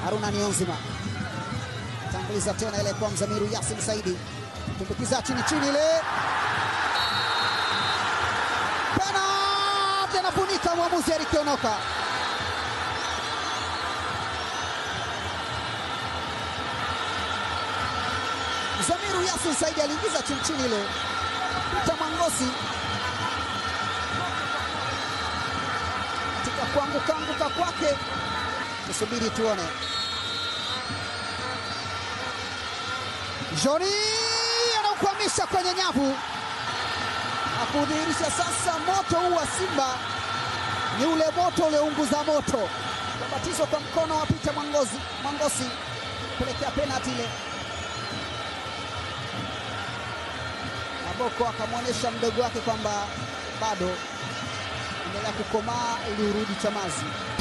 Haruna Nionzima tanguliza tena ile kwa Mzamiru Yasin Saidi, tumbukiza chini chini ile penalti, anafunika mwamuzi Eric Onoka. Mzamiru Yasin Saidi aliingiza chini chini ile, Peter Mwangosi katika kuanguka anguka kwake, tusubiri tuone. Joni anaukwamisha kwenye nyavu na kudhihirisha sasa moto huu wa Simba ni ule moto uliounguza moto. Kubatizwa kwa mkono wa Peter Mwangosi, Mwangosi kupelekea penalti ile. Maboko akamwonyesha mdogo wake kwamba bado endelea kukomaa ili urudi Chamazi.